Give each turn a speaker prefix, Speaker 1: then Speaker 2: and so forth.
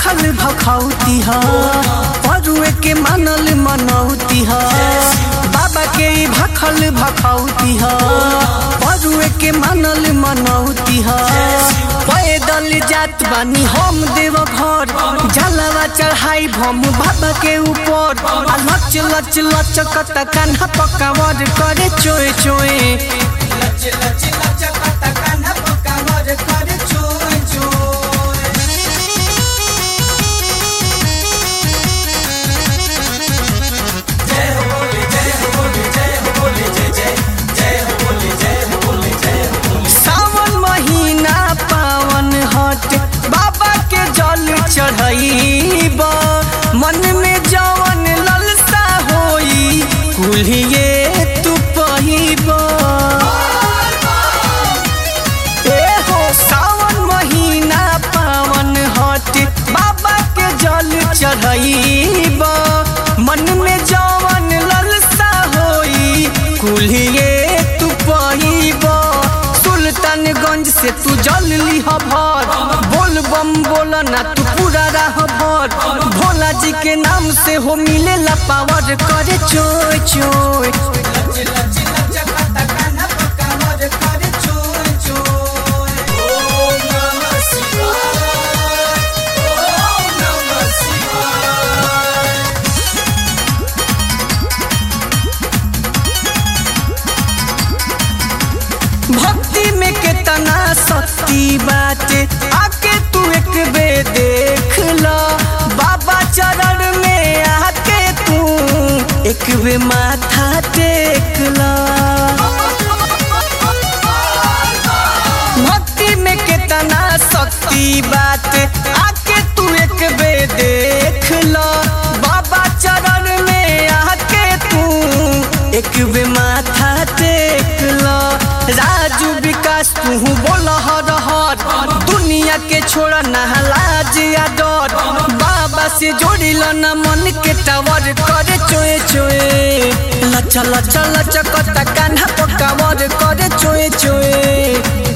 Speaker 1: भाखल भखौती ह परुए के मानल मनौती ह बाबा के ई भाखल भखौती ह परुए के मानल मनौती ह पैदल जात बानी हम देव घर जलवा चढ़ाई भम बाबा के ऊपर आ लच लच लचकत कान्हा पकावर करे चोए चोए
Speaker 2: लच लच लचकत कान्हा पकावर करे चोय चोय जय हो बोले जय हो बोले जय हो बोले जय जय जय हो बोले जय हो बोले जय हो बोले
Speaker 1: सावन महीना पावन हट बाबा के जल चढ़ाईब मन में जवन ललसा होई कुल्हिए तू पहिब ए हो सावन महीना पावन हट बाबा के जल चढ़ाईब मन में जवन ललसा होई कुल्हिए तू पहिब सुल्तानगंज से तू जल लिह भर बोल बम बोल ना तू पूरा राह भर भोला जी के नाम से हो मिलेला पावर करे चोय चोय
Speaker 2: लच लच लचकत कान्हा पकावर करे चोय चोय ओम नमः शिवाय ओम नमः शिवाय
Speaker 1: भक्ति में कितना शक्ति बाटे आके तू एक बे देख ला बाबा चरण में आके तू एक बे माथा टेक ला भक्ति में कितना शक्ति बाटे आके तू एक बे देख ला बाबा चरण में आके तू एक बे माथा टेक ला राजू विकास तू बोल हर हर दुनिया के छोड़ा नहलाज या डर बाबा से जोड़िल न मन के टावर करे चोए चोए लच लच लच कत कान्हा पकावर करे चोए चोए